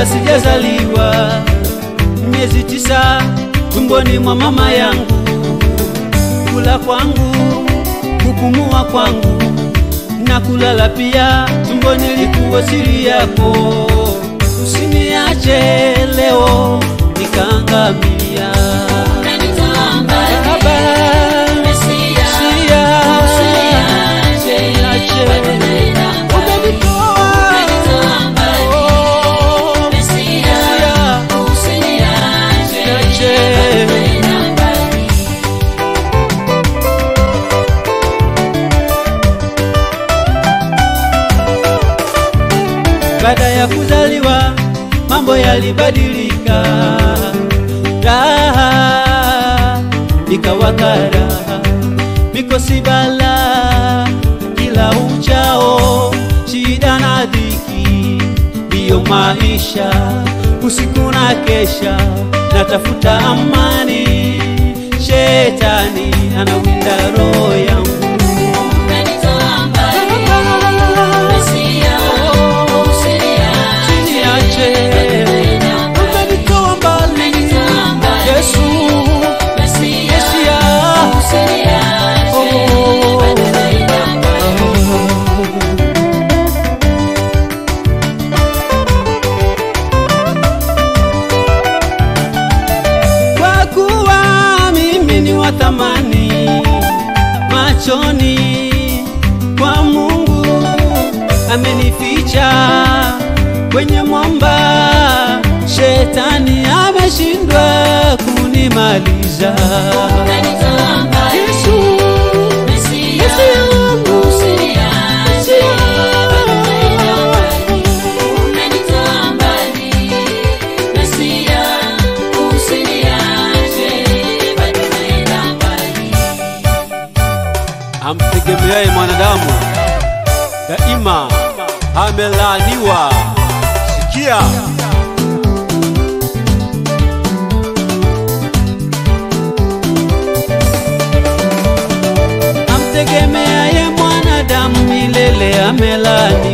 kabla sijazaliwa, miezi tisa tumboni mwa mama yangu, kula kwangu, kupumua kwangu na kulala pia, tumboni likuwa siri yako. Usiniache leo nikaangamia. Baba, Sia, usiniache. Umenitoa. Oh, Sia, usiniache. Baada ya kuzaliwa mambo yalibadilika, raha ikawa karaha, mikosi bala kila uchao, shida na dhiki ndiyo maisha, usiku na kesha natafuta amani, shetani anawinda roho yangu Usiniache. Umenitoa mbali. Yesu, Mesia. Kwa kuwa mimi ni wa thamani machoni kwa Mungu, amenificha kwenye mwamba, shetani ameshindwa kunimaliza. Yesu, Yesu yangu, amtegemeaye mwanadamu daima amelaaniwa. Sikia, amtegemeaye mwanadamu milele amelaaniwa.